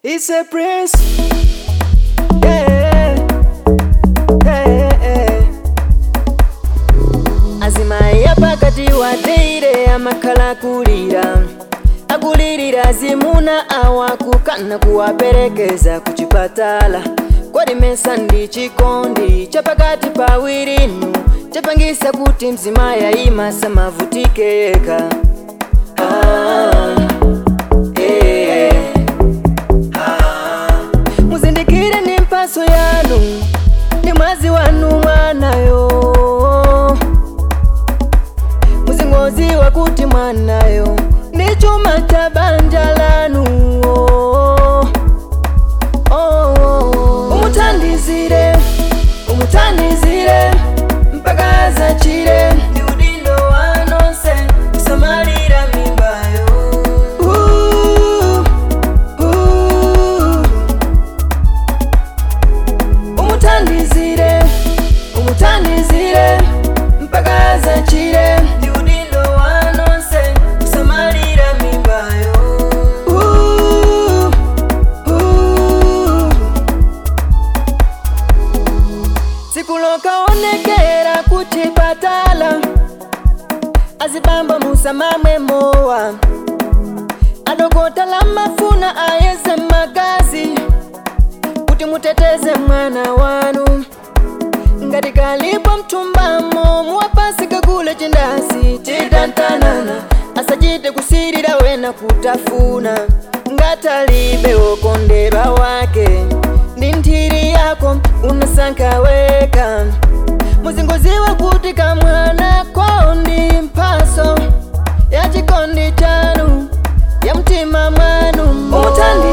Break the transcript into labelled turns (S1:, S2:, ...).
S1: It's a prince. Yeah. Yeah. azimaya pakati wateire amakhala akulira akulirira zimuna awakukana kuwaperekeza kuchipatala kwalimesa ndi chikondi chapakati pawirinu chapangisa kuti mzimaya imasa mavutike yeka ah, eh, ah. muzindikire ni mpaso yanu ndi mwazi wanu mwanayo muzingoziwa kuti mwanayo ndi chuma cha banja lanu oh, oh, oh. umuthandizire umuthandizire mpaka azachire ndi udindo wanonse kusamalira mimbayo uh, uh. umuthandizire umuthandizire mpaka azachire ndi udindo wanonse kusamalira mimbayo uh, uh. tsiku lokaonekera kuchipatala azibamba musamamwe mowa adokota la mafuna ayeze magazi kuti muteteze mwana wanu ngati kalipo mtumbamo muwapasi kakule chindasi chitantanana asachite kusirira wena kutafuna ngatalibe wokondedwa wake ndi nthiri yako unasankha weka muzingoziwa kuti kamwana ko ndi mphaso ya chikondi chanu ya mtima mwanu umuthandizire